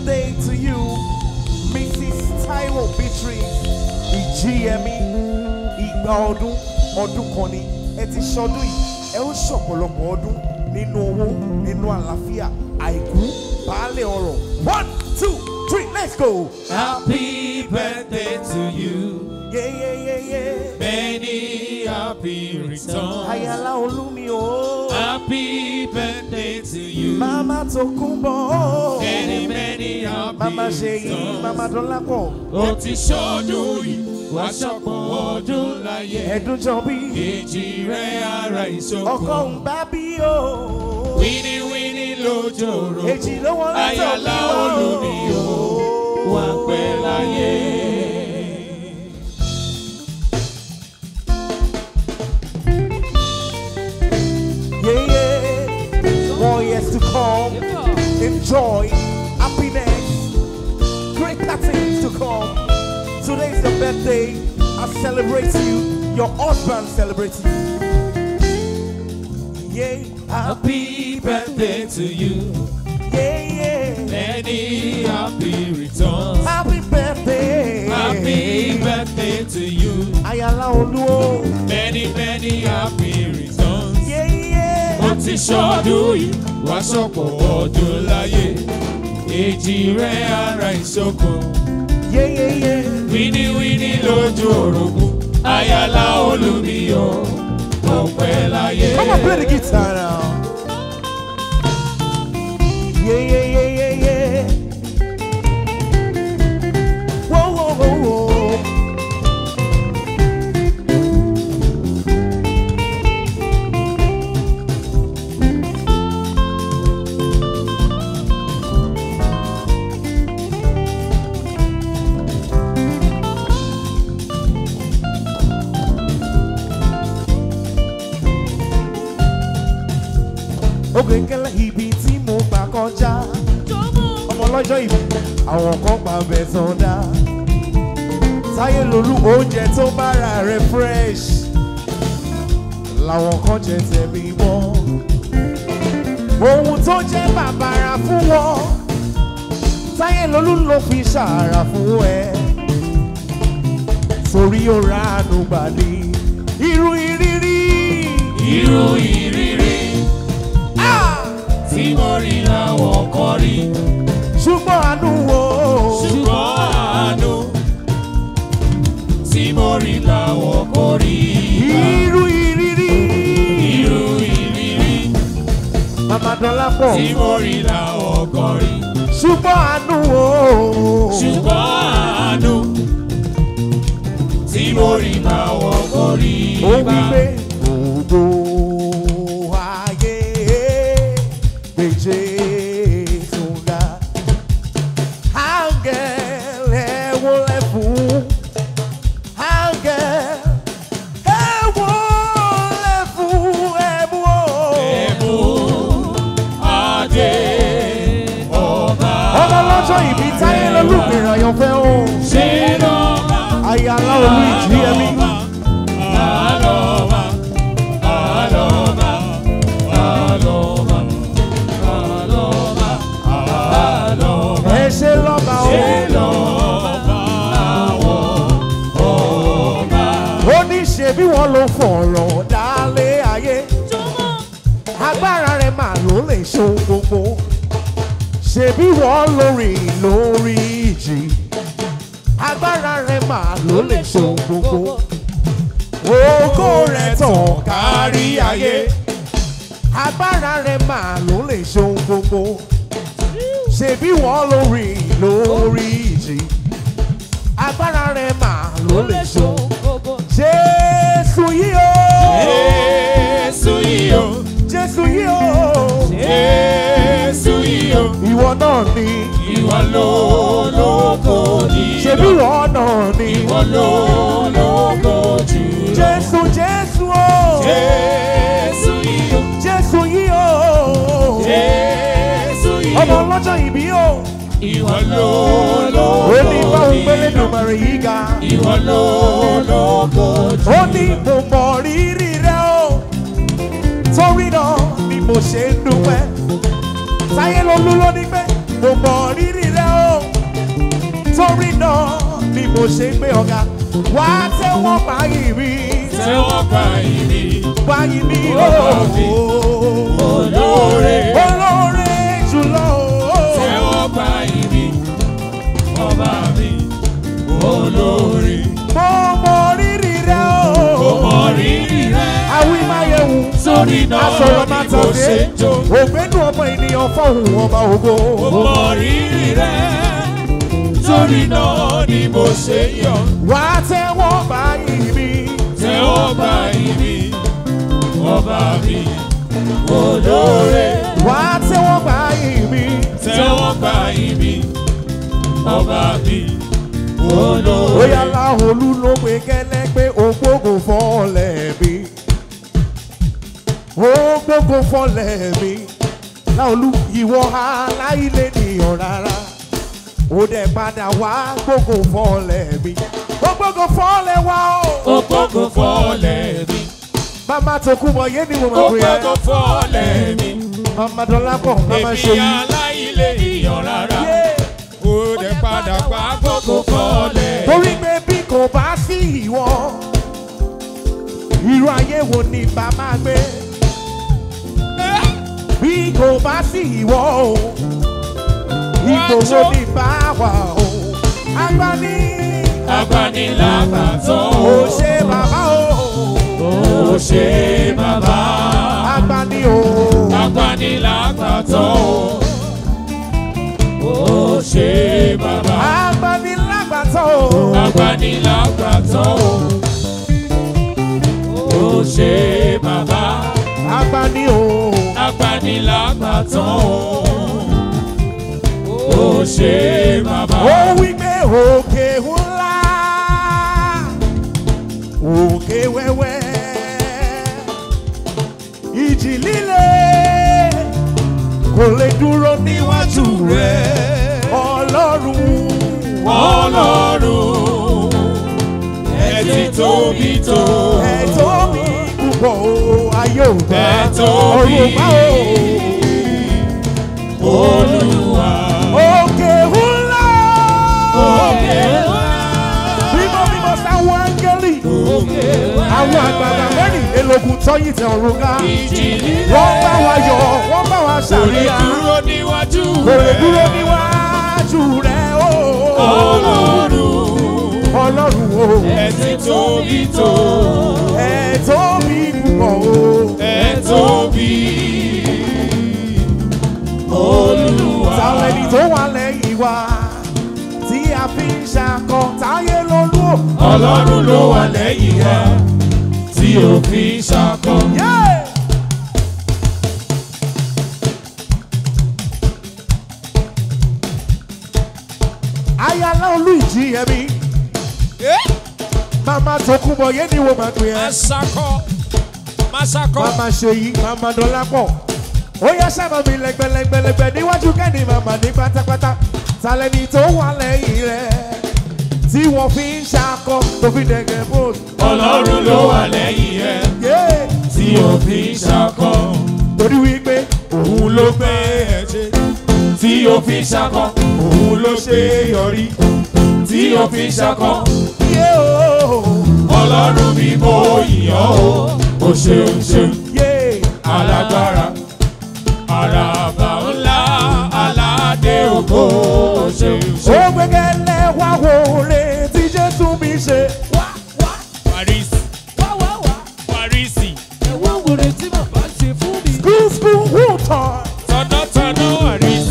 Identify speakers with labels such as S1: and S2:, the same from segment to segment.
S1: birthday to you, Mrs. Taiwo Beatrice Ìjíyẹmí. Ìgbà ọdún ọdún kan ni ẹ ti ṣọdún yìí. Ẹ ó ṣọ̀pọ̀lọpọ̀ ọdún nínú owó, nínú àlàáfíà, àìkú, baálé ọrọ̀. One, two, three, let's go.
S2: Happy birthday to you.
S1: Yeah, yeah, yeah, yeah.
S2: Many happy returns.
S1: Ayala Olúmi o.
S2: Happy birthday to you.
S1: Mama Tokunbo.
S2: Many, many happy
S1: Mama Ṣèyí,
S2: returns.
S1: Mama Dọ́lápọ̀.
S2: Ó ti ṣọdún yìí, wá ṣọ̀pọ̀ ọdún láyé.
S1: Ẹ̀dúnjọ́bí.
S2: Èjì rẹ̀ ara
S1: Ọkọ
S2: ìṣòkò.
S1: ń bá bí o.
S2: Wíní wíní lójoro.
S1: Èjì ló wọ́n látọ̀ bí
S2: Ayala
S1: wá
S2: Olúmi o. Wà pẹ́ láyé.
S1: Yeah, yeah. More years to come. Enjoy. Happiness. Greater things to come. Today's your birthday. I celebrate you. Your husband celebrates you. Yeah.
S2: Happy birthday to you.
S1: Yeah, yeah.
S2: Many happy returns.
S1: Happy birthday.
S2: Happy birthday to you.
S1: Ayala Olúwo.
S2: Many, many happy returns.
S1: Yeah, yeah.
S2: Ó ti ṣọdún yìí, wá ṣọ̀pọ̀ ọdún láyé. Èjì rẹ̀ ara ìṣòkò.
S1: Yeah, yeah, yeah.
S2: Wíníwíní lójú orogún. Ayala Olúmiyọ̀, ọ̀pẹ láyé.
S1: Come on, play the guitar now. Yeah, yeah, yeah, yeah, yeah. Whoa, whoa, whoa, whoa. Ògèkèlè ibi tí mo gbà kọjá. Ọmọ lọ́jọ́ ìbí, àwọn kan pa bẹ̀ sọ̀dá. Táyé lolú oúnjẹ tó bára rẹ̀ fresh. Làwọn kan jẹ tẹ̀mí mọ́. Ohun tó jẹ́ bàbàrà fún wọn. Táyé lolú ló fi ṣàrà fún ẹ. Torí ó ra àánú gbà ní irú ìrírí.
S2: Irú ìrírí
S1: Ah!
S2: tí mo rí làwọn kan rí.
S1: ṣùgbọ́n àánú wo.
S2: Ṣùgbọ́n àánú tí mo rí làwọn kò rí.
S1: irú ìrírí.
S2: Irú ìrírí
S1: màmá dọ́là pọ̀.
S2: tí mo rí làwọn kò rí.
S1: ṣùgbọ́n àánú wo.
S2: ṣùgbọ́n àánú tí mo rí làwọn kò rí.
S1: ó wí pé gbogbo ayé gbèjé sùnà. áńgẹ̀l ẹ wọlé fún. áńgẹ̀l ẹ wọlé fún ẹ̀mú o.
S2: Ẹ̀mú adé ọba.
S1: ọmọ lọ́jọ́ ìbí táyé lọ́lùmíràn àyànfẹ́ o.
S2: Ṣé lọ́ba?
S1: ayálà olú ìjì ẹ̀mí.
S2: Àlọ́ba, àlọ́ba, àlọ́ba, àlọ́ba, àlọ́ba.
S1: ẹ ṣe lọ́ba o.
S2: Ṣé lọ́ba àwọn ọba?
S1: ó ní ṣe bí wọ́n ló fọ̀rọ̀ dálé ayé. agbára rẹ̀ mà ló lè ṣe ohun gbogbo. ṣe bí wọ́n lórí lórí ìjì. agbára rẹ̀ mà ló lè ṣe ohun gbogbo. ògo rẹ̀ tàn kárí ayé. agbára rẹ̀ mà ló lè ṣe ohun gbogbo. ṣe bí wọ́n lórí lórí ìjì. agbára rẹ̀ mà ló lè ṣe ohun gbogbo. Jésù yìí o.
S2: Jésù yìí o,
S1: Jésù yìí o.
S2: Jésù yìí o,
S1: Ìwọ náà ni.
S2: ìwọ ló lógo
S1: Ṣebí
S2: nínú.
S1: ìwọ náà ni.
S2: Ìwọ ló lógo jùlọ.
S1: Jésù Jésù o.
S2: Jésù yìí o,
S1: Jésù yìí o.
S2: Jésù yìí
S1: Ọmọ
S2: o,
S1: ọlọ́jọ́ ìbí o.
S2: ìwọ ló lógo
S1: Ó ní báwo gbélé
S2: nínú.
S1: dùnmọ̀rẹ̀ yìí ga.
S2: Ìwọ ló lógo
S1: Ó ní mo mọ rírì rẹ o. Torí náà ni mo ṣe ń dúpẹ́. Táyé lolú ló ní pé mo mọ rírì rẹ o torí náà ni mo ṣe gbé ọ̀gá wá tẹ́wọ́ báyìí rí
S2: tẹ́wọ́ gbà ìrì
S1: báyìí ní
S2: Ọba mi, olóore.
S1: olóore jùlọ o.
S2: tẹ́wọ́ gbà ìrì ọba mi olórí.
S1: mo mọ rírì rẹ
S2: Mo
S1: o.
S2: mọ rírì rẹ.
S1: àwí máa yẹ wù.
S2: Sórí náà
S1: asọ̀rọ̀
S2: ni
S1: máa
S2: mo
S1: tàbí
S2: ṣe ń jó.
S1: ògbénu ọmọ ènìyàn fọ́hùn ọba ògo.
S2: Mo mọ rírì rẹ. Sórí náà ni mo ṣe ń yọ̀.
S1: wá tẹ́wọ́ báyìí rí
S2: Tẹ́wọ́ gbà ìrì ọba mi olóore.
S1: wá tẹ́wọ́ báyìí rí
S2: Tẹ́wọ́ gbà ìrì ọba mi olóore.
S1: bóyá láholú ló pe kẹ́lẹ́ pé ògbógun fọ́ọ̀lẹ̀ mi ògbógun fọ́ọ̀lẹ̀ mi láholú ìwọ aláìlé nìyàn rárá ó dẹ̀ padà wá gbógun fọ́ọ̀lẹ̀ mi ògbógun fọ́ọ̀lẹ̀ wá o.
S2: Ògbógun fọ́lẹ̀ mi.
S1: mama tó kú bọ̀ yé ni mo máa pè é
S2: Ògbógun fọ́lẹ̀ mi.
S1: mama dọ́là pọ̀ mama ṣe
S2: Èmi
S1: yí.
S2: aláìlé ìyàn rárá.
S1: Yeah.
S2: Ó dẹ̀ padà pa àkókò fọ́lẹ̀.
S1: torí pé bí kò bá sí ìwọ irú ayé wo ni bá máa gbé bí kò bá sí ìwọ o ipò wo ni bá wà o agbani
S2: Agbanilágbàtọ́.
S1: ò ṣe bàbá o
S2: Ó ṣe bàbá.
S1: agbani o
S2: Agbanilágbàtọ́. Ó ṣe bàbá.
S1: agbani lágbàtọ́ o
S2: Agbanilágbàtọ́. Ó ṣe bàbá.
S1: agbani o
S2: Agbanilágbàtọ́. Ó ṣe bàbá.
S1: ó wí pé òkè ńlá òkè wẹ́wẹ́ ìjì líle kò lè dúró níwájú rẹ ọlọ́run
S2: Ọlọ́run ẹ ti tóbi tó.
S1: ẹ̀tọ́ mi púpọ̀ o ayé ò bá
S2: Ẹ tóbi.
S1: ọ̀run bá o
S2: Olúwa
S1: òkè ńlá
S2: òkè ńlá.
S1: mímọ́ mímọ́ sáwọn áńgẹ́lì
S2: Òkè ńlá.
S1: àwọn àgbààgbà mẹ́rìnlélógún tọ́yìn tẹ ọ̀run ká
S2: Ìjì líle.
S1: wọ́n bá wa yọ̀ wọ́n bá wa
S2: Kò lè
S1: ṣàríyá
S2: dúró níwájú
S1: kò lè
S2: rẹ̀.
S1: dúró níwájú rẹ̀ o
S2: Ọlọ́run
S1: ọlọ́run o
S2: ẹ ti tóbi tó.
S1: ẹ̀ tóbi púpọ̀ o
S2: Ẹ tóbi. Olúwa.
S1: tàlẹ́ni tó wà lẹ́yìn wa tí a fi ń ṣakọ táyé lolú o.
S2: Ọlọ́run ló wà lẹ́yìn wa tí ò fi ṣakọ.
S1: Yeah! ayala olú ìjì ẹ̀mí mama tó kú bọ̀ yé ni wo máa pè
S2: Má
S1: ẹ́
S2: ṣakọ. Má ṣakọ.
S1: mama ṣe yí mama dọ́là pọ̀ ó yẹ sábà mi lẹ́gbẹ̀lẹ́gbẹ̀lẹ́gbẹ̀ níwájú kẹ́ni mama ní pátápátá tàlẹ́ni tó wà lẹ́yìn rẹ̀ tí wọ́n fi ń ṣakọ tó fi dẹ̀gẹ̀ bóòlù.
S2: Ọlọ́run ló wà lẹ́yìn ẹ
S1: Yeah!
S2: tí ò fi ṣakọ.
S1: torí wípé
S2: Òun ló gbé ẹ ṣe tí ò fi ṣakọ. Òun ló ṣe yọrí tí ò fi ṣakọ.
S1: yé o
S2: Ọlọ́run mi mo yàn ó. O ṣeun ṣeun
S1: yé
S2: alágbára. Àràbà ńlá aládé ògo. O ṣeun
S1: ó
S2: ṣeun.
S1: gbẹgẹlẹ wá wo re tí jésù mi ṣe.
S2: Paris Parisi
S1: school school wútọ̀
S2: tọ̀nàtọ̀nà Paris.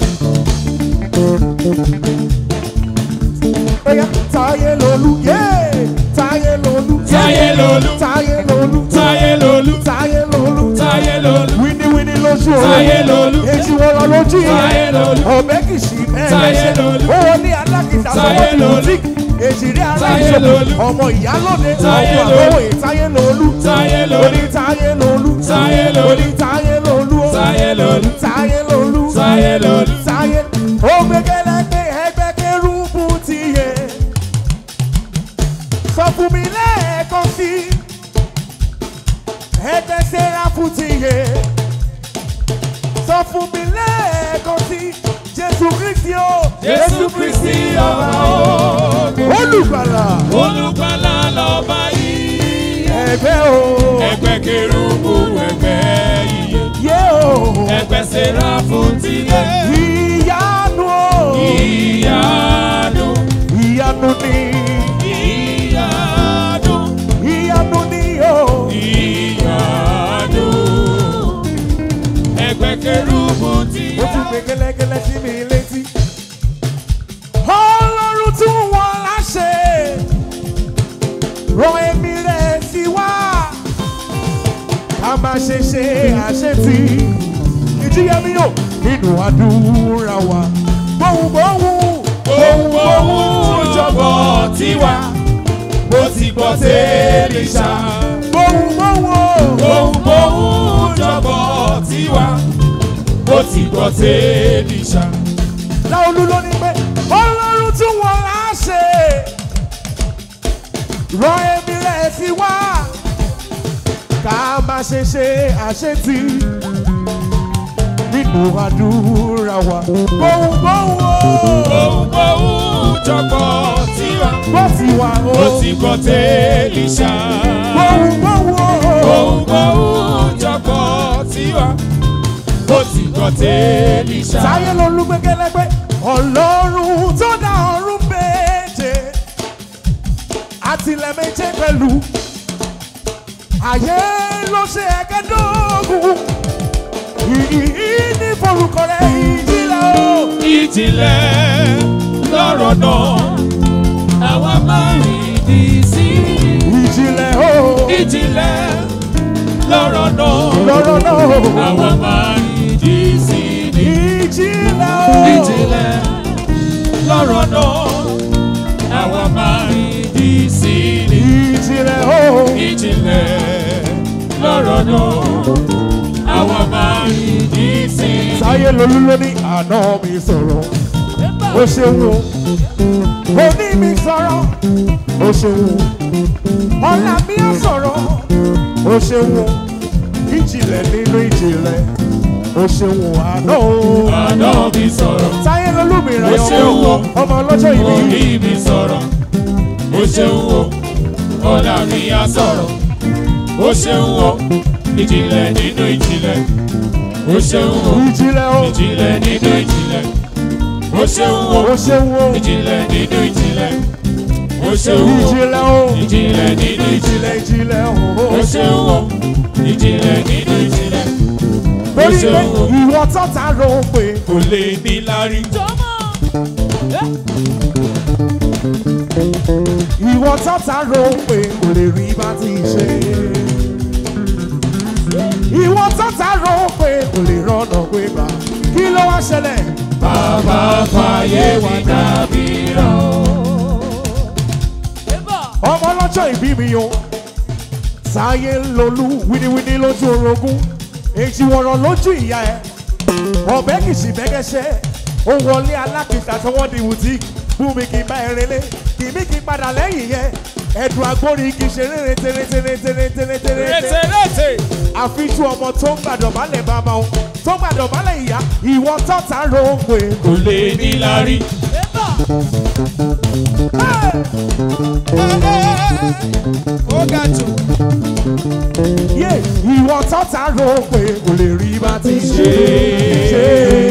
S1: bóyá táyé lolú yé táyé lolú
S2: Táyé lolú.
S1: táyé lolú
S2: Táyé lolú.
S1: táyé lolú
S2: Táyé lolú.
S1: wíníwíní lójú o
S2: Táyé lolú.
S1: èjì wọn lọ lójú
S2: Táyé lolú.
S1: ọbẹ kìsì
S2: Táyé
S1: mẹ́rẹ̀ẹ́sẹ̀
S2: lolú.
S1: owó ní alákìtà
S2: Táyé
S1: sọ́wọ́
S2: lolú.
S1: bùtíkì èjìrí
S2: Táyé
S1: aláìsàn
S2: lolú.
S1: ọmọ ìyálóde
S2: Táyé
S1: ọmọ
S2: lolú.
S1: àbọ̀wé táyé lolú
S2: Táyé lolú.
S1: oní táyé lolú
S2: Táyé lolú.
S1: oní táyé lolú o.
S2: Táyé lolú.
S1: táyé lolú
S2: Táyé lolú.
S1: táyé ó gbẹgẹlẹ pé ẹgbẹ́ kérúbù ti yẹ sọ fún mi lẹ́ẹ̀kan sí ẹgbẹ́ sẹ́ráfù ti yẹ sọ fún mi lẹ́ẹ̀kan sí jésù Jésù Kristi o.
S2: Jésù Kristi ọba ògo.
S1: Olùgbàlà.
S2: Olùgbàlà lọ́ba yìí.
S1: Ẹgbẹ́ o.
S2: Ẹgbẹ́ kérúbù ẹgbẹ́ iye.
S1: Yé o.
S2: Ẹgbẹ́ sẹ́ráfù tilẹ̀.
S1: Ìyanu o.
S2: Ìyanu.
S1: Ìyanu ni.
S2: Ìyanu.
S1: Ìyanu ni o.
S2: Ìyanu. Ẹgbẹ́ kérúbù
S1: Ó
S2: tilẹ̀.
S1: tún gbé gẹ́lẹ́gẹ́lẹ́ sí mi létí. Ọlọ́run tún wọn láṣẹ. Rọ èmi rẹ̀ sí wá. Ká má ṣe ṣe àṣetì. Ìjíyẹmí yóò nínú àdúrà wa. Gbohùngbohùn.
S2: Gbohùngbohùn jọ̀bọ̀ tiwa. Bó ti gbọ́ tẹ́lẹ̀ ṣá.
S1: Gbohùngbohùn.
S2: Gbohùngbohùn jọ̀bọ̀ tiwa. Bó ti gbọ́ tẹ́lẹ̀ ṣá.
S1: Láolú ló ní pé Ọlọ́run tún wọn láṣẹ. Rọ èmi rẹ̀ sí wá. Ká má ṣe ṣe àṣetì. Nínú àdúrà wa. Gbohùngbohùn o.
S2: Gbohùngbohùn jọ̀bọ̀ tiwa.
S1: Bó ti wà o.
S2: Bó ti gbọ́ tẹ́lẹ̀ ṣá.
S1: Gbohùngbohùn o.
S2: Gbohùngbohùn jọ̀bọ̀ tiwa. Bó ti gbọ́ tẹ́lẹ̀ ṣá.
S1: Sáyé ló lú gbẹ́gẹ́lẹ́gbẹ́. Ọlọ́run tó dá ọ̀run méje. Àtìlẹ̀ méje pẹ̀lú. Ayé ló ṣe ẹ̀kẹ́dógún. Ìyí ní forúkọ rẹ̀ ìjìnlẹ̀ o.
S2: ìjìnlẹ̀ lọ́rọ̀ náà àwa máa rí di sí
S1: Ìjìnlẹ̀ o.
S2: ìjìnlẹ̀ lọ́rọ̀ náà
S1: Lọ́rọ̀ náà o.
S2: àwa máa rí di sí
S1: Ìjìnlẹ̀ o.
S2: ìjìnlẹ̀ lọ́rọ̀ náà àwa máa rí di sí
S1: Ìjìnlẹ̀ o.
S2: ìjìnlẹ̀ lọ́rọ̀ náà àwa máa rí di sí.
S1: Sáyé lolú ló ní àná mi sọ̀rọ̀. Ó ṣeun o. Òní mi sọ̀rọ̀. Ó ṣeun o. Ọ̀la mi á sọ̀rọ̀. Ó ṣeun o. Ìjìnlẹ̀ nínú ìjìnlẹ̀. Ó ṣeun o. Àná o.
S2: àná mi sọ̀rọ̀.
S1: Sáyé lolú mi rẹ̀
S2: Ó ṣeun o.
S1: ọmọ ọlọ́jọ́ ìbí.
S2: orí mi sọ̀rọ̀ ó ṣeun o ọ̀la mi á sọ̀rọ̀ ó ṣeun o ìjìnlẹ̀ nínú ìjìnlẹ̀ ó ṣeun o
S1: Ìjìnlẹ̀ o.
S2: ìjìnlẹ̀ nínú ìjìnlẹ̀ ó ṣeun o
S1: Ó ṣeun o.
S2: ìjìnlẹ̀ nínú ìjìnlẹ̀ ó ṣeun o
S1: Ìjìnlẹ̀ o.
S2: ìjìnlẹ̀ nínú ìjìnlẹ̀
S1: Ìjìnlẹ̀ ìjìnlẹ̀ o.
S2: ó ṣeun o ìjìnlẹ̀ nínú ìjìnlẹ̀ ó
S1: Torí pé
S2: ṣeun o
S1: ìwọ tọ́ta ló ń pè.
S2: kò lè ní lárí
S1: Ìwọ tọ́ta ló ń pè kò lè rí bá ti ṣe. Ìwọ tọ́ta ló ń pè kò lè rọ́nà pé bá. Kí ló wá ṣẹlẹ̀?
S2: bàbá fàyè wà dàbí rán
S1: Ọmọ ọlọ́jọ́ ìbí mi o. Sáyé ń lolú wíníwíní lójú orogún. Èjì wọ̀rọ̀ lójú ìyá ẹ̀. Ọ̀bẹ kìsì bẹ́gẹ́sẹ́. Ó wọlé alákìtà tí wọ́n di bùtíìkì. Bú mi kì í bá ẹrin lé. Kì mí kì í padà lẹ́yìn yẹn. Ẹ̀dùn agbórí kì í ṣe rere tere tere tere tere tere.
S2: rètèrètè.
S1: àfijú ọmọ tó ń gbàdọ̀bálẹ̀ bàbá o tó ń gbàdọ̀bálẹ̀ ìyá ìwọ tọ́ta ló ń pè.
S2: kò lè ní lárí. ó ga jù.
S1: yé ìwọ tọ́ta ló ń pè kò lè rí bá ti ṣe. ṣe.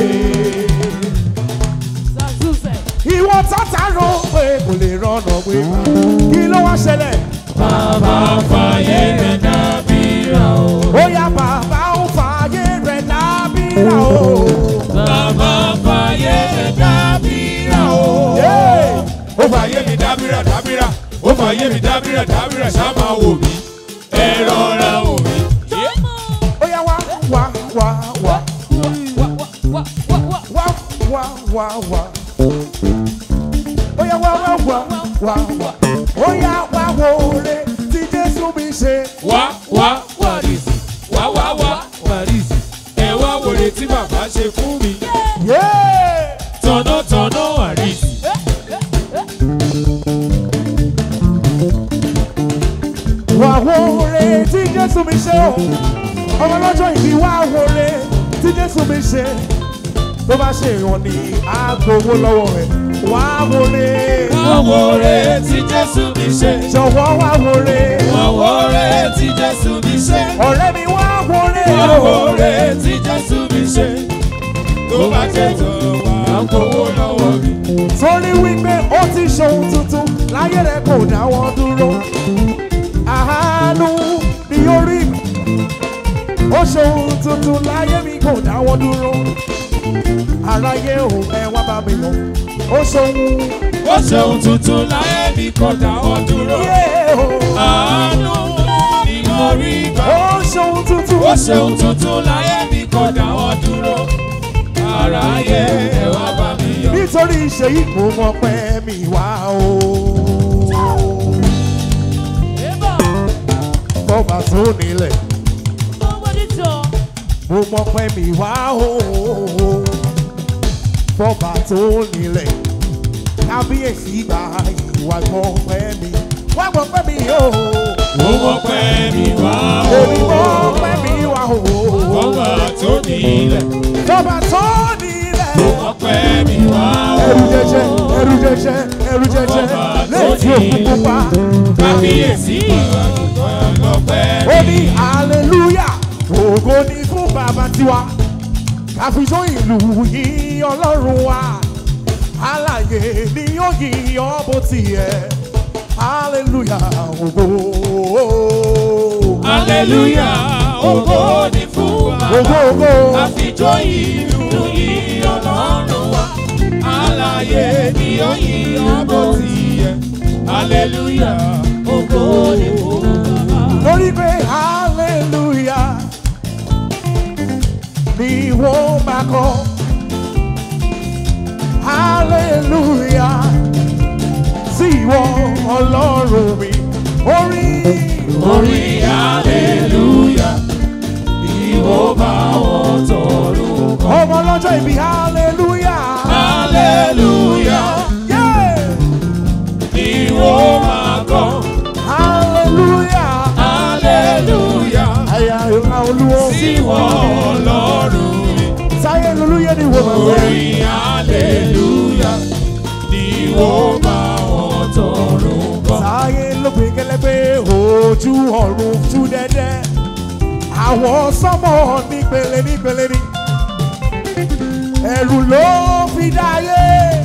S1: ìwọ tọ́ta ló ń pè kò lè rọ́nà pé bá. kí ló wá ṣẹlẹ̀?
S2: bàbá fàyè rẹ̀ dàbí ràn ó.
S1: ó yá bàbá ń fààyè rẹ̀ lábíra o.
S2: bàbá fàyè rẹ̀ dàbí ràn ó.
S1: Yé.
S2: ó fàyè mi dábìrà dábìrà ó fàyè mi dábìrà dábìrà ṣá máa wò mí ẹ rọra wò mí.
S1: ó yá wá wá wá wá wá wá wá wá. ó yá wá wá wá wá wá. ó yá wá wo ore tí Jésù mi ṣe.
S2: wá wá wàrìsì wá wá wá wàrìsì ẹ wá wòlé tí bàbá ṣe fún mi
S1: Yé.
S2: tọ̀nàtọ̀nà wàrìsì.
S1: wá wo ore tí Jésù mi ṣe o. ọmọ lọ́jọ́ ìbí wá wo ore tí Jésù mi ṣe. tó bá ṣe ìwọ̀n ní agbowó lọ́wọ́ rẹ̀ wá wọlé
S2: Ọwọ́ rẹ̀ tí Jésù mi ṣe.
S1: jọ̀wọ́ wá wọlé
S2: Ọwọ́ rẹ̀ tí Jésù mi ṣe.
S1: ọ̀rẹ́ mi wá wọlé
S2: Ọwọ́ rẹ̀ tí Jésù mi ṣe. Tó bá jẹ́ tó wà gbowó lọ́wọ́ mi.
S1: torí wípé ó ti ṣohun tuntun láyé rẹ̀ kò dáwọ́ dúró àánú ni ó rí mi ó ṣohun tuntun láyé mi kò dáwọ́ dúró aráyé ò ẹ wá bá mi lọ ó ṣohun
S2: Ó ṣeun tuntun láyé mi kò dáwọ́ dúró.
S1: yé o
S2: Àánú ni mo rí gbà.
S1: ó ṣohun tuntun
S2: Ó ṣeun tuntun láyé mi kò dáwọ́ dúró. Aráyé ẹ wá bá mi yọ̀.
S1: nítorí ìṣe yìí mo mọ pé mi wá o bọ́bà tó nílẹ̀ mo mọ pé mi wá o bọ́bà tó nílẹ̀ kábíyèsí gba ìwà gbọ́ pé mi wá gbọ́ pé mi o
S2: Ó mọ̀ pé mi wá o.
S1: èmi mọ pé mi wá o
S2: Ọba tó nílẹ̀.
S1: bọ́bà tó nílẹ̀.
S2: Ó mọ̀ pé mi wá o.
S1: ẹrù jẹjẹ ẹrù jẹjẹ ẹrù jẹjẹ létí òkú pupa
S2: Kábíyèsí ìwà lọ́pẹ́
S1: ó ní hallelujah ògo ni fún bàbá tiwa káfíńsọ ìlú yìí ọlọ́run wa alàyè ni yóò yí ọ bó tiẹ̀ hallelujah ògo
S2: Aleluya, ògo ni fún
S1: ògo
S2: bàbá.
S1: ògo
S2: Àfijọ́ ìlú yìí ọlọ́run wa. Alààyè ni ó yí ọbọ̀ tiẹ̀. Aleluya, ògo ni fún bàbá.
S1: lórí pé hallelujah ni wọ́n máa kọ́ hallelujah sí ìwọ ọlọ́run mi orí
S2: Orí aleluya, ìwọ bá wọn tọrùn kan.
S1: ọmọ ọlọ́jọ́ ìbí hallelujah
S2: Aleluya,
S1: yeah.
S2: ìwọ máa kọ́.
S1: hallelujah
S2: Aleluya,
S1: àyà ìhà olúwo
S2: síwọ ọlọ́run mi.
S1: sáyé lulúyẹ ni wọ́n máa wẹ̀.
S2: Orí aleluya, ìwọ bá wọn tọrùn kan.
S1: sáyé ló gbé gẹ́lẹ́gbẹ́ ojú ọ̀run tú dẹ́dẹ́ àwọn sọ́mọ̀ nípele nípele ní ẹ̀rù ló fi dáyé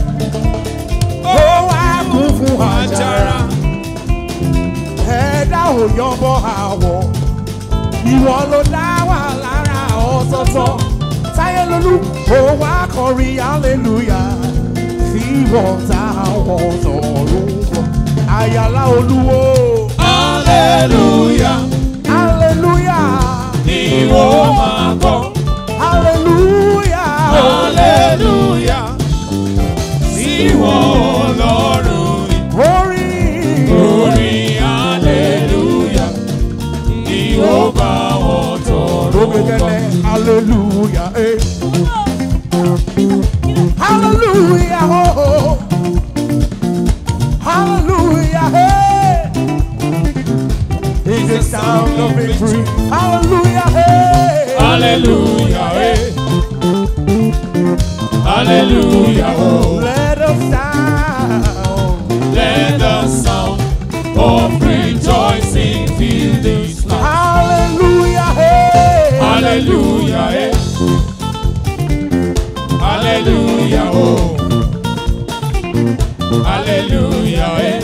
S1: ó wá kún fún àjàrà ẹ̀dá ò yọbọ àwọ̀ ìwọ ló dá wà lára ọ̀tọ̀ọ̀tọ̀ sáyé lolú ó wá kọrin hallelujah sí wọ́n táwọn tọ̀run bọ̀ àyàlá olúwo
S2: Aleluya,
S1: hallelujah
S2: ìwọ máa kọ́.
S1: hallelujah
S2: Aleluya, síwọ ọlọ́run mi.
S1: orin
S2: Orí aleluya, ìwọ bá wọn tọrùn
S1: lókèkẹ́lẹ́ hallelujah eh. hallelujah oh. hallelujah hey. It's the sound of victory hallelujah hey.
S2: Hallelujah, eh. Hallelujah, oh.
S1: let us down
S2: Let the sound of rejoicing fill this land.
S1: hallelujah hey.
S2: Hallelujah, eh. Hallelujah, oh. Hallelujah, eh.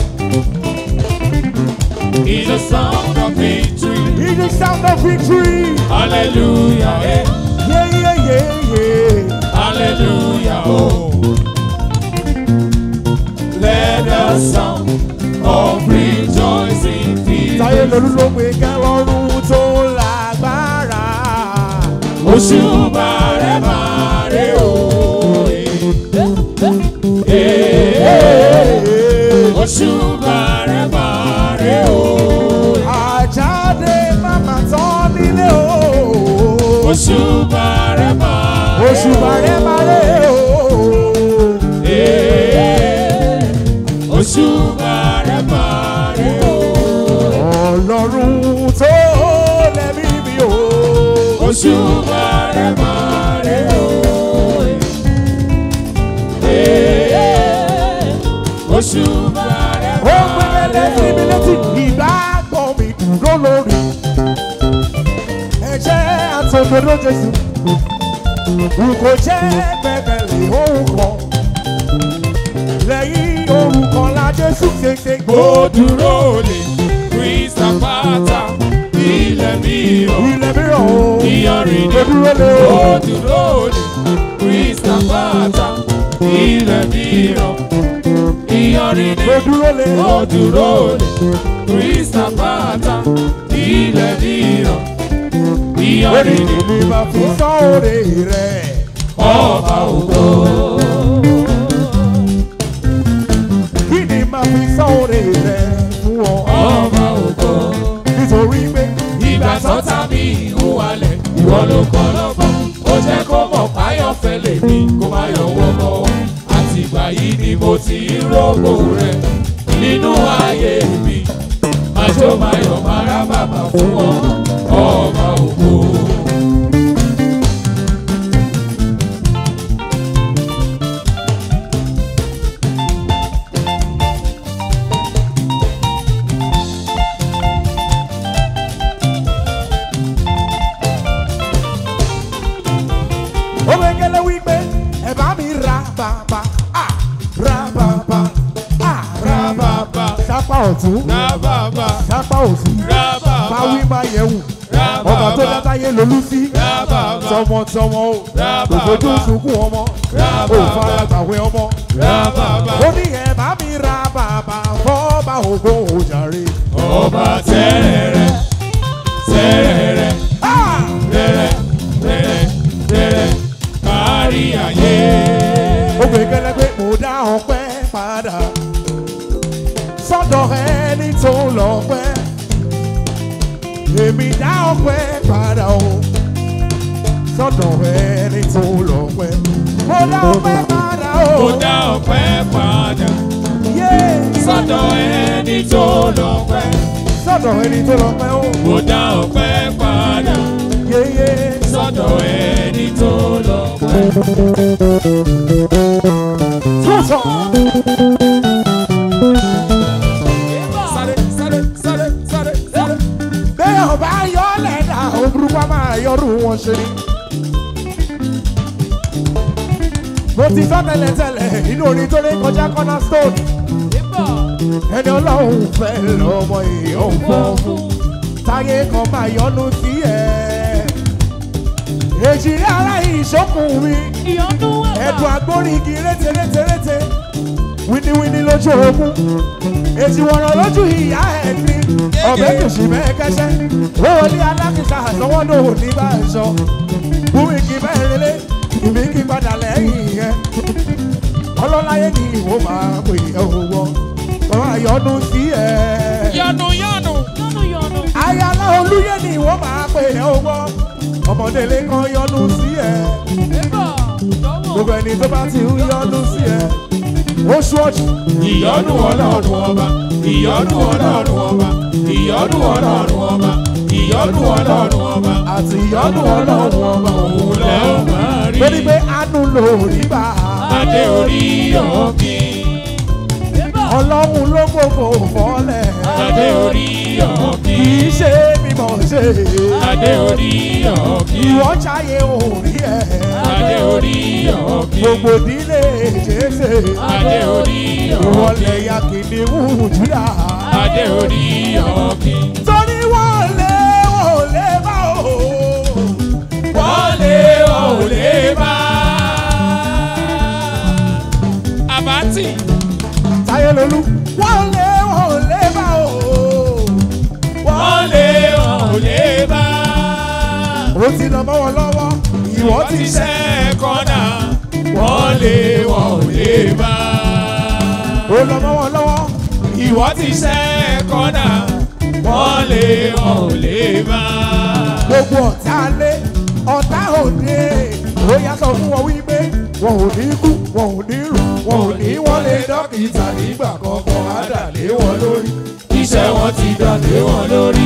S2: Is the sound of victory.
S1: It's the sound of victory
S2: Hallelujah, eh.
S1: yeah yeah yeah yeah
S2: Hallelujah, oh. Let the sound of rejoicing fill
S1: táyé lolú ló pe kẹlọ́run tó lágbára.
S2: oṣù bàrẹ̀ bàrẹ̀ o. oṣù bàrẹ̀ bàrẹ̀ o.
S1: àjáde màmá tán nílé o.
S2: oṣù bàrẹ̀ bàrẹ̀
S1: oṣù bàrẹ̀ bàrẹ̀ o.
S2: oṣù bàrẹ̀ bàrẹ̀ o.
S1: ọlọ́run tó lẹ́mí mi o.
S2: oṣù bàrẹ̀ bàrẹ̀ o.
S1: olórí ẹ̀jẹ̀ àtòdodo jésù kò jẹ́ gbẹ̀gbẹ̀lì orúkọ lẹ́yìn orúkọ la jésù ṣèṣe
S2: Ó dúró lè Kristi àpáta ilẹ̀ mìíràn.
S1: ilẹ̀ mìíràn o
S2: Ìyanrìn ni
S1: ó dúró lé o
S2: ó dúró lè Kristi àpáta ilẹ̀ mìíràn. Ìyanrìn ni
S1: ó dúró lé
S2: ó dúró lè Kristi àpáta ilẹ̀ mìíràn.
S1: orí
S2: Ìyanrìn ni
S1: mi máa fi sọ́ọ̀rẹ́ rẹ̀
S2: ọba ògo.
S1: kí ni máa fi sọ́ọ̀rẹ́ rẹ̀ fún ọ
S2: Ọba ògo.
S1: nítorí pé
S2: ìgbà sọ́tà mi ń wálẹ̀ ìwọ ló kọ́ lọ́gbọ́n ó jẹ́ kó mọ̀ páyọ̀ fẹ́lẹ̀ mi kó má yọ wọ́pọ̀ àtìgbà yìí ni mo ti ń rògbò rẹ̀ nínú ayé mi májò máyọ̀ máa rá bàbà fún ọ ọba ògo.
S1: ó gbẹ́gẹ́lẹ́ wípé ẹ bá mi ra bàbà à ra bàbà à ra bàbà sápá ọ̀tún
S2: rá bàbà
S1: sápá òsì
S2: rá bàbá
S1: máwí máa yẹ̀wù
S2: rá
S1: ọba tó
S2: bàbá
S1: dátáyé lolú sí
S2: rá bàbá
S1: tọmọtọmọ o
S2: Ra
S1: kò fojú
S2: bàbá.
S1: sunkún ọmọ
S2: Ra
S1: ò
S2: bàbá.
S1: fara gbàwé ọmọ
S2: rá bàbá
S1: ó ní ẹ bá mi ra bàbà fọ́ọ̀bà ògo òjàre.
S2: ọba tẹ́rẹ̀ẹ́rẹ́ tẹ́rẹ̀ẹ́rẹ́.
S1: Ah!
S2: rẹ̀rẹ̀ rẹ̀rẹ̀ rẹ̀rẹ̀ kárí ayé.
S1: ó gbẹ́gẹ́lẹ́ pé mo dá ọpẹ́ padà sọ́dọ̀ ẹni tó lọ pẹ́ èmi dá ọpẹ́ padà o sọ́dọ̀ ẹni tó lọ pẹ́ mo dá ọpẹ́ padà o
S2: Mo dá ọpẹ́ padà
S1: yé
S2: sọ́dọ̀ ẹni tó lọ́pẹ́.
S1: sọ́dọ̀ ẹni tó lọ pẹ́ o
S2: Mo dá ọpẹ́ padà
S1: yéyé
S2: sọ́dọ̀ ẹni tó lọ́pẹ́.
S1: tó sọ.
S2: Sáré sáré sáré sáré sáré.
S1: bẹ́ẹ̀ ọba yọ lẹ́dà òbúrúkọ máa yọrù wọn ṣe ni. mo ti sọ tẹ́lẹ̀tẹ́lẹ̀ inú orin tó lé kọjá cornerstone ẹni ọlọ́run fẹ́ lọ́mọ èèyàn fọ́ fún táyé kan máa yọnu sí ẹ̀. èjì ara ìṣókùn mi ẹ̀dùn agbórígi rétérétérété wíníwíní lójú ogun èsì wọ̀rọ̀ lójú ìyá ẹ̀ ní ọ̀bẹ kìsì bẹ́ẹ̀ kẹsẹ́ ó wọlé alákìsà àtọwọ́ náà ò ní bá ẹ sọ bùrù kì bẹ́ẹ̀ relé ìbí kí padà lẹ́yìn yẹn ọlọ́láyé ni ìwọ máa pè é owó wọn máa yọnu sí ẹ.
S2: Yanu yanu.
S1: ayálà olúyẹ ni ìwọ máa pè é owó ọmọdélé kan yọnu sí ẹ gbogbo ẹni tó bá ti ń yọnu sí ẹ ó ṣọ́ọ̀ṣì
S2: Ìyọ́nú ọlọ́run ọba. Ìyọ́nú ọlọ́run ọba. Ìyọ́nú ọlọ́run ọba. Ìyọ́nú ọlọ́run ọba.
S1: àti ìyọnu ọlọ́run ọba
S2: Òun lẹ́ ò máa rí.
S1: lórí pé àánú lórí bá
S2: Adé orí ọ̀kí.
S1: ọlọ́run ló gbogbo fọ́lẹ̀
S2: Adé orí ọ̀kí.
S1: kì í ṣe mímọ̀ ṣe
S2: Adé orí ọ̀kí.
S1: ìwọ ṣayé orí ẹ̀
S2: Adé orí ọ̀kí.
S1: gbogbo ìdílé jésè
S2: Adé orí
S1: ìwọlẹ̀
S2: ọ̀kí.
S1: ya kìnìún júdà
S2: Adé orí ọ̀kí.
S1: torí wọ́n lé wọ́n lé bá o
S2: Wọlé òlé bá. Àbátì.
S1: táyé lolú wọ́n lé wọ́n lé bá o
S2: Wọlé òlé bá.
S1: ó ti lọ mọ́ wọn lọ́wọ́ ìwọ
S2: Wọ́n
S1: ti
S2: ti
S1: ṣẹ́
S2: ṣẹ́ kọ́nà. Wọlé òlé bá.
S1: ó lọ mọ́ wọn lọ́wọ́
S2: Ìwọ ti ṣẹ́ kọ́nà. Wọlé òlé bá.
S1: gbogbo ọ̀tá lé ọ̀tá òde ó yàtọ̀ fún wọn wípé wọn ò ní kú wọn ò ní rù wọn ò ní wọlé dókítà nígbà kankan á dà lé wọn lórí.
S2: Iṣẹ́ wọn ti dàdé wọn lórí.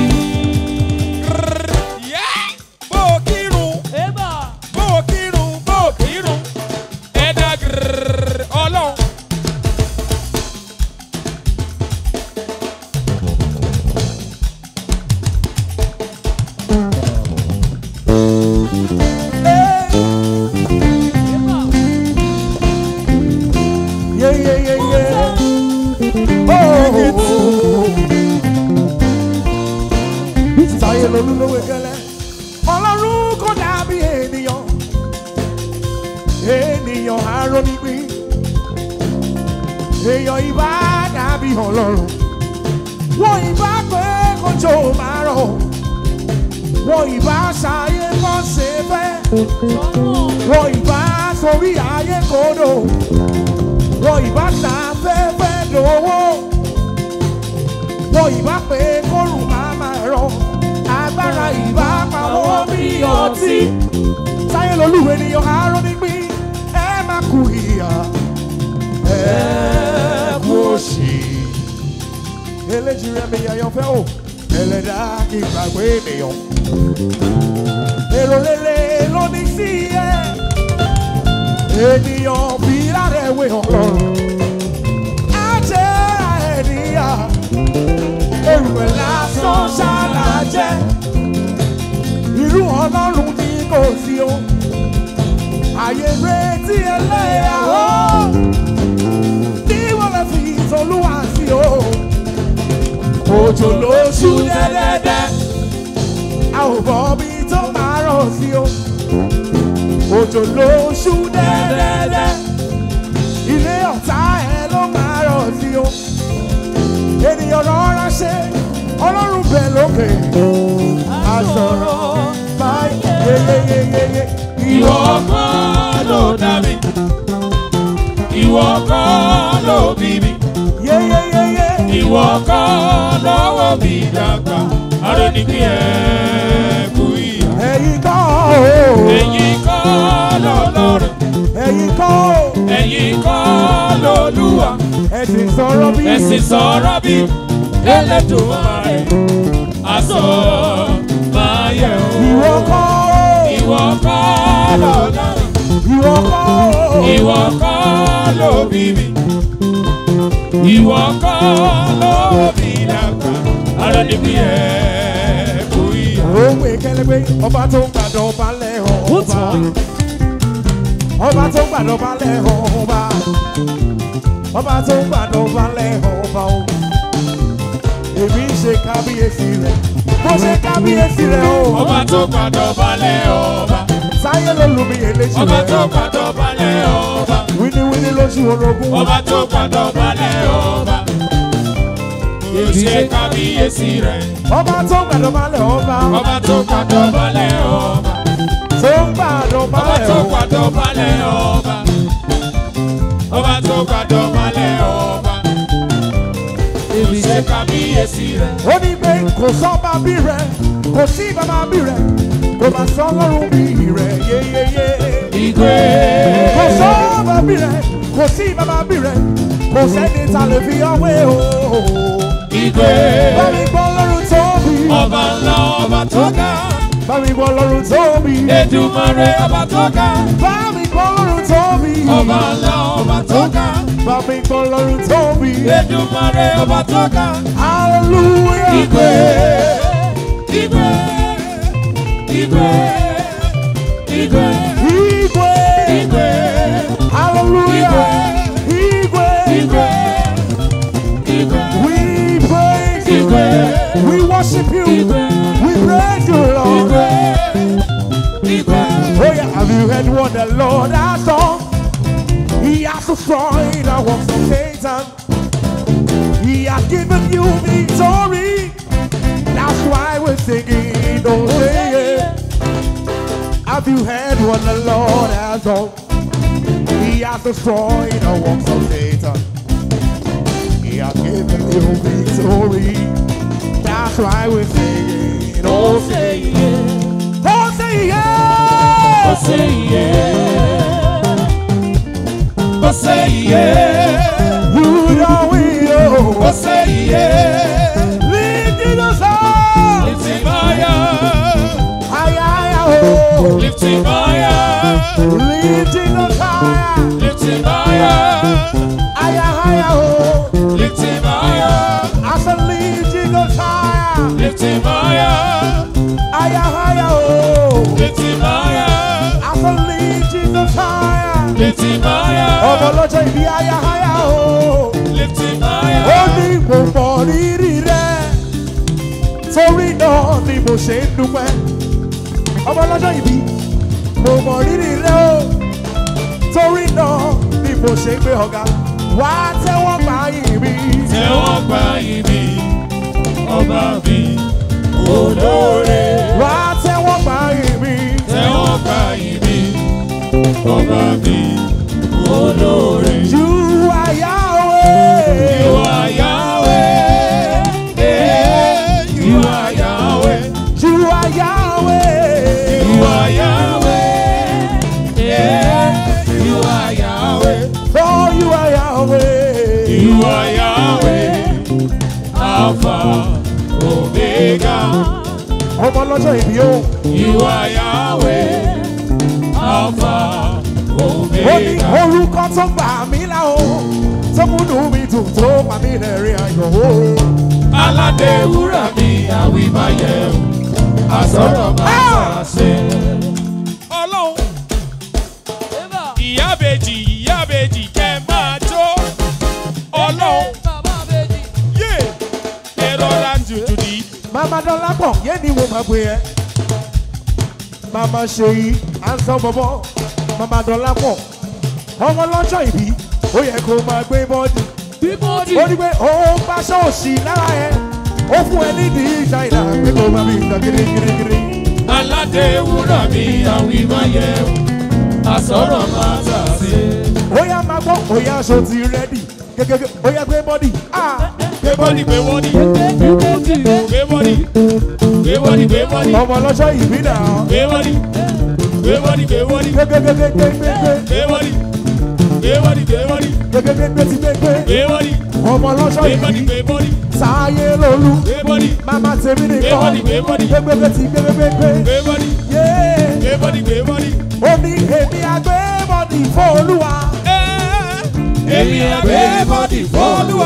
S2: Bó o kírun. bó o kírun bó o kírun ẹ̀dá gírrrr ọlọ́run.
S1: ènìyàn arónípín èèyàn ìbá dàbí ọlọ́run wọ́n ìbá pé kójó máa rọ̀ wọ́n ìbá ṣayé kọ́ ṣe fẹ́ wọ́n ìbá sórí ayé kodò wọ́n ìbá ta fẹ́fẹ́ lówó wọ́n ìbá pé kórùn máa máa rọ̀ agbára ìbá pawọ́ bí ọtí táyé lolúwe ni yóò hárọ́ nípín ẹ má kú ìyá ẹ kú òṣì eléjì rẹ mi àyànfẹ́ o ẹlẹ́dá kí n gbàgbé ènìyàn èrò rere ló ní sí ẹ ènìyàn bí lárẹ̀wé ọlọ́run á jẹ́ àìníyà èrùwẹ̀ lásán ṣáàlà jẹ́ irú ọlọ́run ní kò sí o àyè retí ẹlẹ́yà o ní wọ́n lè fi ìtọ́lúwà sí o òjò ló ṣú dẹ́dẹ́dẹ́ a ò bọ́ bí tó máa rọ̀ sí o òjò ló ṣú dẹ́dẹ́dẹ́ ilé ọ̀tá ẹ ló máa rọ̀ sí o ènìyàn rọra ṣe ọlọ́run bẹ̀ lókè àsọ̀rọ̀ báyìí yeyeyeyeye
S2: Ìwọ kọ́ ló dá mi. Ìwọ kọ́ ló bí mi.
S1: yeyeyeye
S2: Ìwọ kọ́ lọ́wọ́ mi dàgbà. Aró ní kí ẹ kú ìyá.
S1: ẹ̀yin kọ́ o
S2: Ẹ̀yin kọ́ lọ́lọ́run.
S1: ẹ̀yin kọ́ o
S2: Ẹ̀yin kọ́ lolúwa.
S1: ẹ̀sìn sọ̀rọ̀ bí
S2: Ẹ̀sìn sọ̀rọ̀ bí Ẹlẹ́dùmarè. Aṣọ máa yẹ o.
S1: ìwọ kọ́ o
S2: Ìwọ kọ́ lọ́lọ́run.
S1: ìwọ kọ́ o
S2: Ìwọ kọ́ ló bí mi. Ìwọ kọ́ ló bí dàgbà. Ará níbi ẹ̀ kú ìyá.
S1: òun ìkẹlẹgbẹ ọba tó ń gbàdọ̀ balẹ̀ ọba ọba tó ń gbàdọ̀ balẹ̀ ọba ọba tó ń gbàdọ̀ balẹ̀ ọba o èmi ń ṣe kábíyèsí rẹ̀ mo ṣe kábíyèsí rẹ̀ o
S2: Ọba tó gbàdọ̀ balẹ̀ ọba.
S1: sáyé ló lu mi èléjì
S2: Ọba tó
S1: rẹ̀
S2: gbàdọ̀ balẹ̀ ọba.
S1: wíníwíní lójú orogún
S2: Ọba tó gbàdọ̀ balẹ̀ ọba. Yóò ṣe kábíyèsí rẹ̀.
S1: ọba tó ń gbàdọ̀ balẹ̀ ọba
S2: Ọba tó gbàdọ̀ balẹ̀ ọba.
S1: tó ń gbàdọ̀
S2: Ọba
S1: balẹ̀
S2: tó
S1: ọba
S2: gbàdọ̀ balẹ̀ ọba. Ọba tó gbàdọ̀ balẹ̀ ọba. Yóò ṣe kábíyèsí rẹ̀.
S1: ó ní pé kò sọ́ba bí rẹ̀ kò sí bàbá bí rẹ̀ kò má sọ lọ́rùn bí rẹ̀ yéyéyé.
S2: Igwe.
S1: kò sọ́ba bí rẹ̀ kò sí bàbá bí rẹ̀ kò sẹ́ni ta lè fi ọwé o.
S2: Igwe.
S1: bá mi gbọ́ lọ́rùn tóbi
S2: Ọba ńlá ọba tó ga.
S1: bá mi gbọ́ lọ́rùn tóbi
S2: Èdùmàrè ọba tó ga.
S1: bá mi gbọ́ lọ́rùn tóbi
S2: Ọba ńlá ọba tó ga.
S1: bá mi gbọ́ lọ́rùn tóbi
S2: Èdùmàrè ọba tó ga.
S1: hallelujah.
S2: Igwe. Igwe. Igwe. Igwe.
S1: Igwe.
S2: Igwe.
S1: Hallelujah. Igwe.
S2: Igwe. Igwe.
S1: We praise you.
S2: Igwe.
S1: We worship you.
S2: Igwe.
S1: We praise you, Lord.
S2: Igwe. Igwe.
S1: Oh yeah, have you heard what the Lord has done? He has destroyed the works of Satan. He has given you victory. That's why we're singing, don't say it. Have you heard what the Lord has done? He has destroyed the works of Satan. He has given you victory. That's why we're singing, oh say yeah. Oh say yeah.
S2: Say yeah. Oh, say yeah.
S1: You know we
S2: Oh,
S1: oh.
S2: say yeah.
S1: Lifting us up.
S2: Lifting higher.
S1: Higher, higher, oh.
S2: Lifting higher.
S1: Lifting us higher.
S2: Lifting higher.
S1: Higher, higher, oh.
S2: Lifting higher.
S1: I said lifting us higher.
S2: Lifting higher.
S1: Higher, higher, oh.
S2: Lifting higher.
S1: I said lifting us higher.
S2: Lifting
S1: Ọmọ
S2: higher.
S1: lọ́jọ́ ìbí higher, higher, oh.
S2: Lifting
S1: Ó
S2: higher.
S1: ní mo mọ rírì rẹ̀. Torí náà ni mo ṣe ń dúpẹ́. Ọmọ lọ́jọ́ ìbí, mo mọ rírì rẹ̀ o. torí náà ni mo ṣe gbé ọ̀gá wá tẹ́wọ́ gbà yìí mi.
S2: tẹ́wọ́ gbà yìí mi ọba mi olóore.
S1: wá tẹ́wọ́ gbà yìí mi.
S2: tẹ́wọ́ gbà yìí mi ọba mi olóore.
S1: You are Yahweh.
S2: You are Yahweh. Eh, You are Yahweh.
S1: You are Yahweh.
S2: You are Yahweh. Yeah. You are Yahweh.
S1: Oh, you are Yahweh.
S2: You are Yahweh. Alpha, Omega.
S1: ọmọ lọ́jọ́ ìbí o.
S2: You are Yahweh. Alpha,
S1: ó ní
S2: Omega.
S1: orúkọ tó gbà mí là o tó múnú mi dùn tó pa mí lẹ́rìn ayọ̀ o.
S2: Aládé wúrà mi àwìmáyẹ̀ o. Àsọ̀rọ̀ máa ṣe. Ọlọ́run ìyábejì ìyábejì kẹ́ máa jó. Ọlọ́run yé ẹ̀rọ ra tutù ní.
S1: màmá dọ́là pọ̀ yé ni mo máa gbé yẹn. màmá ṣe yí à ń sọ bọ́bọ́ màmá dọ́là pọ̀ ọmọ lọ́jọ́ ìbí ó yẹ kó máa gbé bọ́ọ̀dì. ó ní pé ó bá ṣọ́ọ̀ṣì lára ẹ̀ ó fún ẹ nídìí ṣáìdá pé kó máa bí ìgbà gírígírígírí.
S2: Aládé wúrà mi àwìmáyẹ̀ o. Àsọ̀rọ̀ máa ṣàṣe.
S1: ó yá máa gbọ́ ó yá aṣọ ti rẹ́dì gẹ́gẹ́ ó yá gbé bọ́ọ̀dì. Ah!
S2: Gbé bọ́dì gbé bọ́dì. Gbé bọ́dì. Gbé bọ́dì gbé bọ́dì.
S1: ọmọ lọ́jọ́ ìbí náà.
S2: Gbé bọ́dì. Gbé bọ́dì gbé bọ́dì.
S1: gbẹgbẹgbẹgbẹgbẹ
S2: Gbé bọ́dì. Gbé bọ́dì gbé bọ́dì.
S1: gbẹgbẹgbẹ ti gbẹgbẹ
S2: Gbé bọ́dì.
S1: ọmọ lọ́jọ́
S2: Gbé bọ́dì
S1: ìbí
S2: gbé bọ́dì.
S1: sáyé lolú
S2: Gbé bọ́dì.
S1: mama tèmi nìkan
S2: Gbé bọ́dì, gbé bọ́dì.
S1: gbẹgbẹgbẹ ti gbẹgbẹgbẹ
S2: Gbé bọ́dì.
S1: yé
S2: Gbé bọ́dì gbé bọ́dì.
S1: ó ní èmi àgbẹ̀ bọ́dì fún olúwa
S2: Èmi àgbé bọ́dì fọ́lùwà.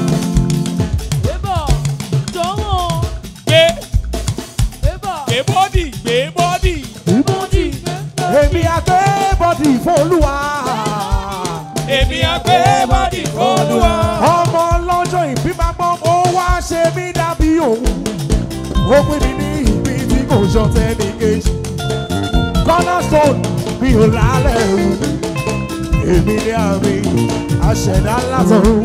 S2: Gbé gbé bọ́dì gbé bọ́dì.
S1: èmi àgbẹ̀ bọ́dì fún olúwa
S2: Èmi àgbé bọ́dì fọ́lùwà.
S1: ọmọ lọ́jọ́ ìbí máa gbọ́ ó wá ṣe mí dàbí òun ó pè mí ní ìbí tí kò ṣọ̀tẹ̀ ní kejì cornerstone mi ò lálẹ́ o èmi ní àmì àṣẹ̀dá látọ̀run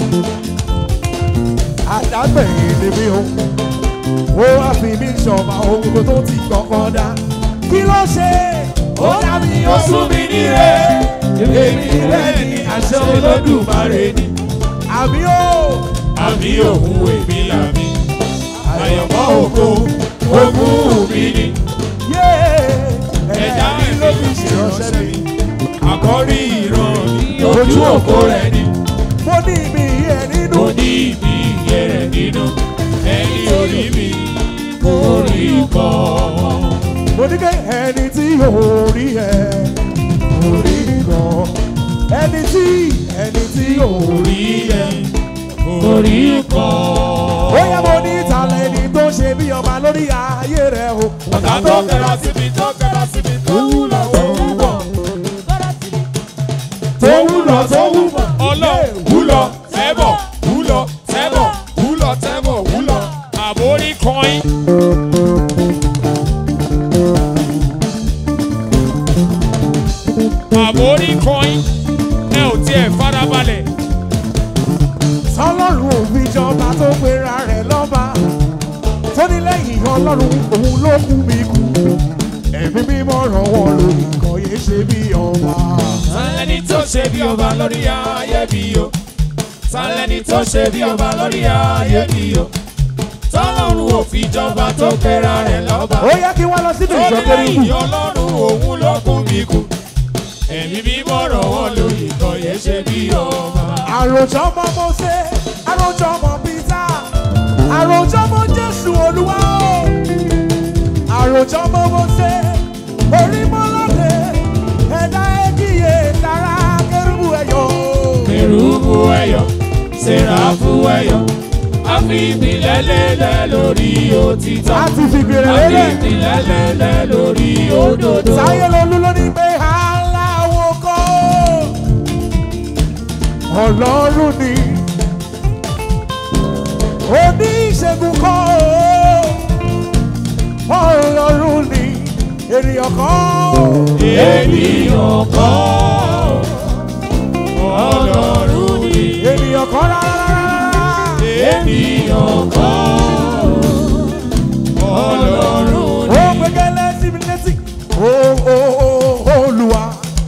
S1: àdágbẹ̀yìn ni mi o ó wá fi mí ṣọ̀mà ohun gbogbo tó ti kọ́kọ́ dá kí ló ṣe ó dá mi ó sún mi níre èmi rẹ̀ ní àṣẹ olódùmarè ni àmì ó
S2: Àbí òun èmi làmì. Àyànmọ́ ògo ogún mi ni.
S1: yé
S2: Ẹ̀dá mi ló fi ṣèránṣẹ́ mi. Àkọ́rí ìran mi
S1: Ojú
S2: ojú
S1: òpó
S2: òpó rẹ̀ ni.
S1: mo ní mi yẹ nínú
S2: Mo ní ibi ìyẹ́ rẹ̀ nínú. Ẹni orí mi kò rí kọ́.
S1: mo ní kẹ́ ẹni tí yóò rí ẹ kò rí gan ẹni tí ẹni tí yóò rí
S2: Orí ẹ̀ kò rí kọ́.
S1: ó yẹ mo ní ìtàlẹ̀ ẹni tó ṣe bí ọba lórí ayé rẹ o
S2: Ọ̀gá tó kẹ́ra síbi tó kẹ́ra síbi tó wúlò tó wúbọ̀.
S1: tó wúlọ tó wúbọ
S2: Ọlọ́ wúlọ tẹ́bọ̀ wúlọ tẹ́bọ̀ wúlọ tẹ́bọ̀ wúlọ. Àbórí kọ́ín. Àbórí kọ́ín. Ẹ ò tiẹ̀ farabalẹ̀.
S1: sọlọ́run òfin jọba tó pera rẹ̀ lọ́ba tó ní lẹ́yìn ọlọ́run òun ló kú mi kú ẹ̀mí mímọ́ ràn wọ́n lórí kan yé ṣe bí ọba.
S2: Sálẹ́ni tó ṣe bí ọba lórí ayé mi o. Sálẹ́ni tó ṣe bí ọba lórí ayé mi o. Tọ́lọ́run ò fi jọba tó kẹ́ra rẹ̀ lọ́ba.
S1: ó yẹ kí wọ́n lọ sínú ìjọ kérúbù
S2: Orílẹ̀-èdè ọlọ́run òun ló kún mi kù. Ẹ̀mí mímọ́ ràn wọ́n lórí kan yẹn ṣe bí ọba.
S1: àròjọ ọmọ mọ́sẹ̀ àròjọ ọmọ pítà àròjọ ọmọ jésù olúwa o àròjọ ọmọ mọ́sẹ̀ orímọ́lọ́dẹ ẹ̀dá ẹ̀kíyè lára kérúbù ẹ̀yọ́
S2: Kérúbù ẹ̀yọ̀, Séráfù ẹ̀yọ̀, a fi ìpìlẹ̀ lélẹ̀ lórí òtítọ́.
S1: a ti fi gbèrè
S2: A fi
S1: lélẹ̀
S2: ìpìlẹ̀ lélẹ̀ lórí òdodo.
S1: sáyé lolú ló ní pé aláwo kọ́ ọlọ́run ni oníṣègùn kọ́ ọlọ́run ni ènìyàn kọ́
S2: Ènìyàn kọ́ ènìyàn kọ́ ọlọ́run
S1: ó gbẹgẹlẹ síbi létí ó ó ó olúwa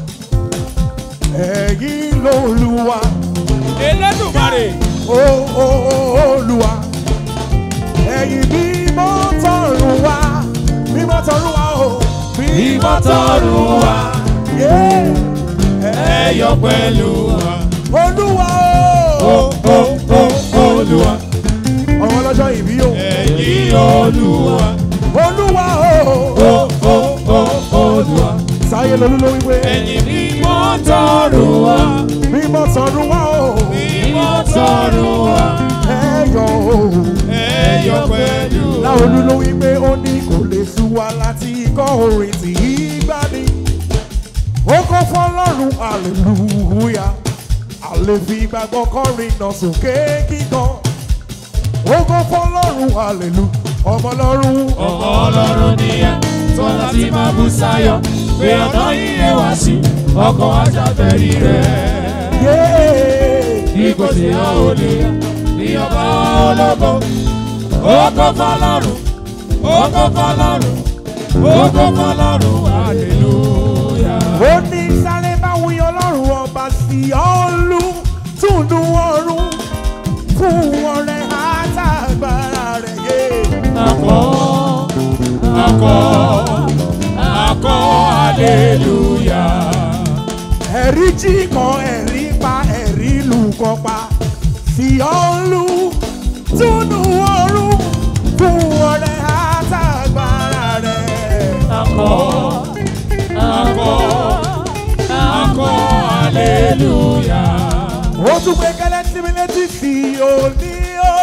S1: ẹ̀yin lolúwa
S2: elédùnmarè
S1: ó ó ó olúwa ẹ̀yin mímọ́ tọ̀run wá mímọ́ tọ̀run wá o
S2: mímọ́ tọ̀run wá
S1: yé
S2: ẹ̀yọ pẹ̀lú wa
S1: olúwa
S2: ó
S1: o
S2: ó ó olúwa
S1: ọmọ ọlọ́jọ́ ìbí o
S2: ẹ̀yìn olúwa
S1: olúwa
S2: ó
S1: o
S2: ó ó olúwa
S1: sáyé lolú ló wípé
S2: ẹ̀yìn mímọ́ tọ̀run wá
S1: mímọ́ tọ̀run wá o
S2: mímọ́ tọ̀run wá
S1: ẹ̀yọ̀ o.
S2: ẹ̀yọ pẹ̀lú wa.
S1: láolú ló wí pé ó ní kò lè sú wa láti kọ́ orin tí í gbá ní. ó kọ́ fọlọ́run hallelujah àlè fi gbàgbọ́ kọrin náà sókè kíkan. ó kọ́ fọlọ́run hallelujah ọmọ lọ́run
S2: ọmọ ọlọ́run nìyẹn tó láti máa bú sáyọ pé ọ̀nà yíyẹ wá sí ọkọ̀ ajábẹ̀rí rẹ̀.
S1: yéé
S2: Ipò tí a ò lè yá ní ọba ológo. Ògo fọlọ́run, ògo fọlọ́run, ògo fọlọ́run, hallelujah.
S1: ó ní sáré bá wí ọlọ́run ọba sí ọ́ọ́lù túndú ọ̀run fún ọrẹ àtàgbára rẹ̀ yé.
S2: Akọ, akọ, akọ, hallelujah.
S1: ẹ̀rí jí kan ẹ̀rí pa ẹ̀rí lù kan pa sí ọ́ọ́lù túnú ọ̀run fún ọrẹ àtàgbára rẹ̀.
S2: Akọ, akọ, akọ, hallelujah.
S1: ó tún gbé kẹlẹ́ sí mi létí sí òní o.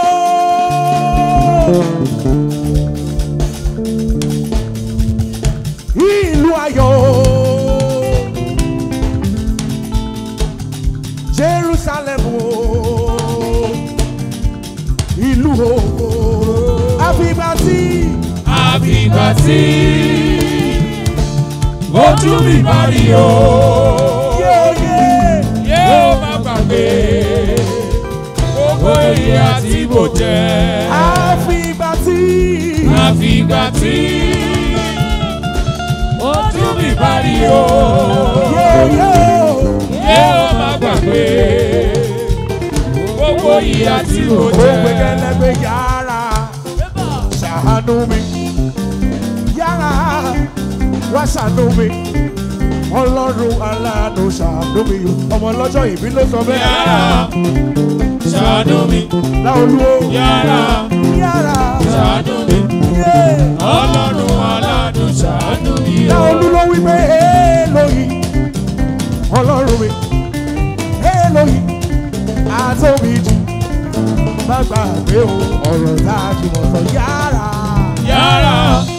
S1: ìlú ayọ̀ Jerusalem o ìlú ògo àfìgbà tí
S2: àfìgbà tí ojú mi bá rí o
S1: yóò yé
S2: yóò má gbàgbé gbogbo èyí àti bò jẹ́
S1: àfìgbà tí
S2: àfìgbà tí ojú mi bá rí o
S1: yóò yóò.
S2: yóò má gbàgbé gbogbo èyí àti bò
S1: ó gbé
S2: jẹ́
S1: kẹlẹ́gbẹ́ yàrá ṣàánú mi yàrá wá ṣàánú mi ọlọ́run aláàánú ṣàánú mi ọmọ ọlọ́jọ́ ìbí ló sọ bẹ́ẹ̀
S2: yàrá ṣàánú mi
S1: láolú ó
S2: yàrá
S1: yàrá
S2: ṣàánú mi.
S1: yé
S2: ọlọ́run aládùn ṣàánú mi o.
S1: láolú ló wí pé èèlòyìn ọlọ́run mi èèlòyìn àtòmí jù má gbàgbé o ọ̀rọ̀ tá a jùmọ̀ sọ yàrá
S2: yàrá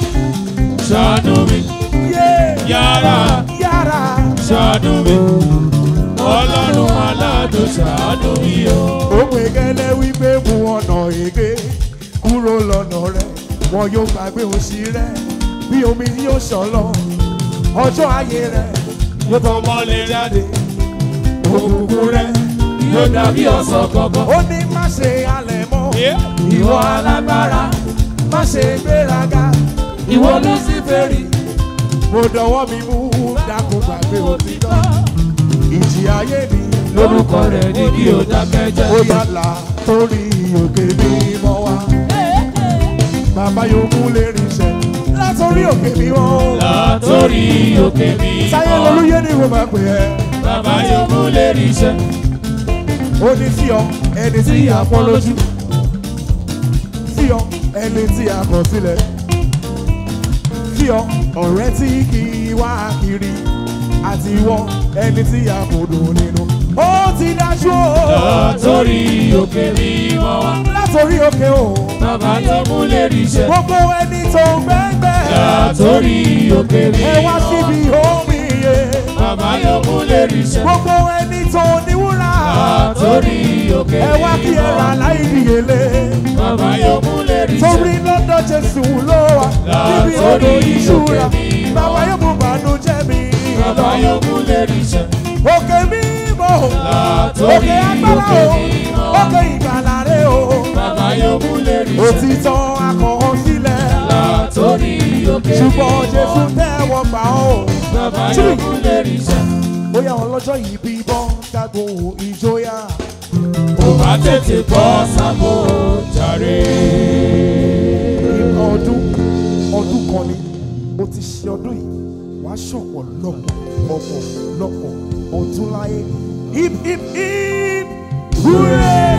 S2: ṣàánú mi
S1: yé
S2: yàrá
S1: yàrá.
S2: ṣàánú mi ọlọ́run aládùn ṣàánú mi o.
S1: ó pè gẹ́lẹ́ wípé mú ọ̀nà èké kúrò lọ́nà rẹ̀ wọn yóò gbàgbé òṣì rẹ̀ bí omi yóò ṣàn lọ ọjọ́ ayé rẹ̀
S2: yóò tọ́ mọ́lẹ̀ jáde òkùnkùn rẹ̀ yóò dàbí ọ̀sán kankan.
S1: ó ní má ṣe halẹ̀ mọ́
S2: ìwọ alágbára
S1: má ṣe gbéraga
S2: ìwọ lúsífẹ́rì
S1: mo dọwọ́ mi mú dákun gbàgbé òtítọ́ ìjì ayé mi
S2: lórúkọ rẹ̀ ní kí o dákẹ́ jẹ́.
S1: ó yàlà torí òkè mímọ́ wá bàbá yóò mú lè rìnṣẹ́ látòrí òkè mímọ́.
S2: látòrí òkè mi
S1: sáyé
S2: mọ́
S1: lolúyé ni mo máa pè ẹ́
S2: bàbá yóò mú lè ríṣẹ́.
S1: ó ní sí ọ ẹni tí a pọ́n lójú sí ọ ẹni tí a kọ̀ sílẹ̀ sí ọ ọ̀rẹ́ tí kì í wá kiri àti ìwọ ẹni tí a kò dùn nínú ó ti dájú o
S2: látòrí òkè mi mọ́ wá
S1: látòrí òkè o
S2: bàbá yóò mú lè ríṣẹ́.
S1: gbogbo ẹni tó gbẹ́gbẹ́
S2: látòrí òkè mi
S1: ẹ wá síbi omi iye
S2: bàbá yóò mú lè ríṣẹ́.
S1: gbogbo ẹni tó níwúrà
S2: látòrí òkè
S1: ẹ wá kí
S2: mi
S1: ẹ
S2: mọ́
S1: rà
S2: wá
S1: láì níyelé.
S2: bàbá yóò mú lè ríṣẹ́.
S1: torí lọ́dọ̀ jésù ló wà níbi odò ìṣúra bàbá yóò mú bànújẹ́ mi
S2: bàbá yóò mú lè ríṣẹ́.
S1: òkè mímọ́
S2: Látòrí
S1: òkè agbára
S2: òkè
S1: o
S2: mímọ́.
S1: òkè ìgbàlà rẹ o
S2: bàbá yóò mú lè rí iṣẹ́.
S1: òtítọ́ akọ̀ọ́ sílẹ̀
S2: látòrí òkè
S1: ṣùgbọ́n
S2: mímọ́.
S1: jésù tẹ́wọ́ gbà ó.
S2: bàbá yóò mú lè rí iṣẹ́.
S1: bóyá ọlọ́jọ́ yìí bí bọ́ dágbò ìjọyà.
S2: kò bá tètè bọ́ sábò jàre.
S1: nǹkan ọdún ọdún kan ni mo ti ṣe ọdún yìí wàá ṣọ̀pọ̀ lọ́pọ̀ ọ̀pọ̀ lọ́pọ̀ ọdún láyé. hip hip hip hooray.